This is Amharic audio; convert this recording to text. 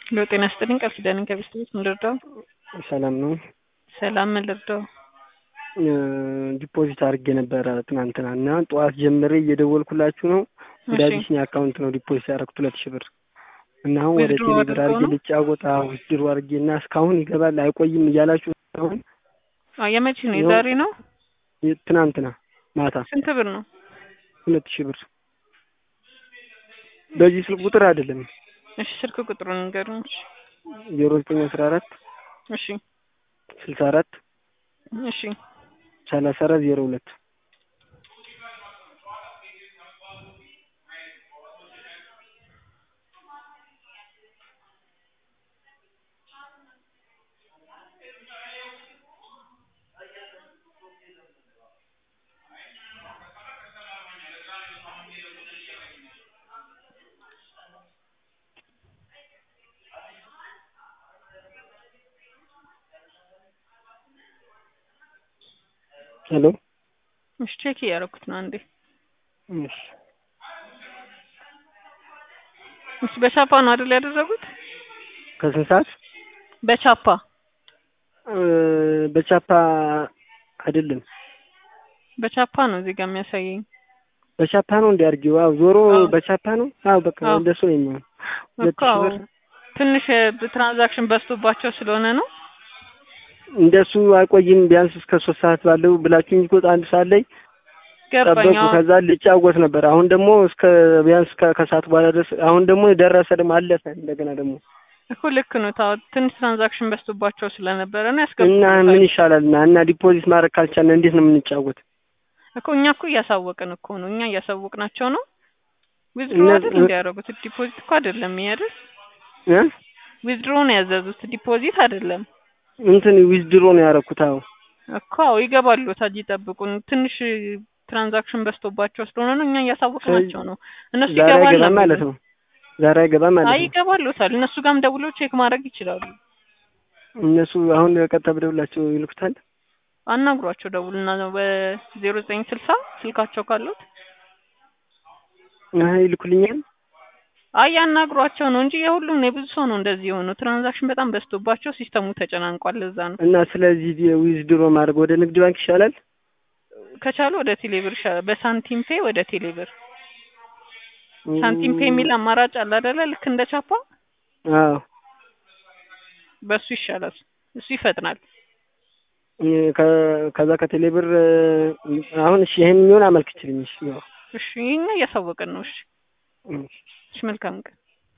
ሎ ጤና ይስጥልኝ ቃል ኪዳኔ ከቤስት ቤት ምን ልርዳው? ሰላም ነው። ሰላም ምን ልርዳው? ዲፖዚት አድርጌ ነበረ ትናንትና እና ጠዋት ጀምሬ እየደወልኩላችሁ ነው። ወደ እሺ። አቢሲኒያ አካውንት ነው ዲፖዚት ያደረኩት ሁለት ሺህ ብር እና አሁን ወደ ዊዝድሮ ቴሌብር አድርገው አድርጌ ነው? ልጫወት ዊዝድሮ አድርጌ እና እስካሁን ይገባል አይቆይም እያላችሁ አሁን አዎ የመቼ ነው? ይኸው- የዛሬ ነው? ትናንትና ማታ ስንት ብር ነው? ሁለት ሺህ ብር በዚህ ስልክ ቁጥር አይደለም እሺ ስልክ ቁጥሩን ንገሩኝ። እሺ። ዜሮ ዘጠኝ አስራ አራት እሺ ስልሳ አራት እሺ ሰላሳ አራት ዜሮ ሁለት ሄሎ እሺ ቼክ እያደረኩት ነው አንዴ። እሺ እሺ በቻፓ ነው አይደል ያደረጉት? ከስንት ሰዓት በቻፓ እ በቻፓ አይደለም በቻፓ ነው እዚህ ጋር የሚያሳየኝ። በቻፓ ነው እንዲ አድርጊው አዎ ዞሮ አዎ። በቻፓ ነው አዎ በቃ አዎ። እንደሱ ነው የሚሆን ሁለት እኮ ሺህ አዎ። ብር ትንሽ ትራንዛክሽን በዝቶባቸው ስለሆነ ነው። እንደሱ አይቆይም ቢያንስ እስከ ሶስት ሰዓት ባለው ብላችሁኝ እኮ አንድ ሰዓት ላይ ገባኝ። ጠበቁ አዎ። ከዛ ልጫወት ነበር አሁን ደግሞ እስከ ቢያንስ ከ- ከሰዓት በኋላ ድረስ አሁን ደግሞ ደረሰ ደግሞ አለፈ እንደገና ደግሞ እኮ ልክ ነው። ታው ትንሽ ትራንዛክሽን በዝቶባቸው ስለነበረ ነው እና ያስገቡታል። ምን ይሻላል እና እና ዲፖዚት ማድረግ ካልቻልን እንዴት ነው የምንጫወት እኮ እኛ እኮ እያሳወቅን እኮ ነው። እኛ እያሳወቅናቸው ነው። ዊዝድሮ እነ- አይደል እንዲያደርጉት ዲፖዚት እኮ አይደለም ይሄ አይደል? እ ዊዝድሮ ነው ያዘዙት ዲፖዚት አይደለም እንትን ዊዝድሮ ነው ያደረኩት አዎ እኮ። አዎ ይገባሉ። ታጅ ይጠብቁን። ትንሽ ትራንዛክሽን በዝቶባቸው ስለሆነ ነው እኛ እያሳወቅናቸው ነው። እነሱ ዛሬ ይገባል አይገባም ነው ማለት የሚሉት። ነው ዛሬ አይገባም ማለት አይ ነው ይገባሉታል። እነሱ ጋርም ደውለው ቼክ ማድረግ ይችላሉ። እነሱ አሁን ቀጥታ ብደውላቸው ይልኩታል አናግሯቸው ደውልና ነው በዜሮ ዘጠኝ ስልሳ ስልካቸው ካሉት አይ ይልኩልኛል አይ ያናግሯቸው ነው እንጂ የሁሉም ነው የብዙ ሰው ነው እንደዚህ የሆነው። ትራንዛክሽን በጣም በዝቶባቸው ሲስተሙ ተጨናንቋል። ለዛ ነው እና ስለዚህ ዊዝድሮ ማድረግ ወደ ንግድ ባንክ ይሻላል ከቻሉ ወደ ቴሌብር ይሻላል። በሳንቲም ፔ ወደ ቴሌብር ሳንቲም ፔ የሚል አማራጭ አለ አይደለ? ልክ እንደ ቻፓ አዎ በሱ ይሻላል። እሱ ይፈጥናል። እ ከ- ከዛ ከቴሌብር እ አሁን እሺ ይሄን የሚሆን አመልክችልኝ እሺ ያው እሺ ይሄኛ እያሳወቅን ነው። እሺ እ እሺ መልካም ቀን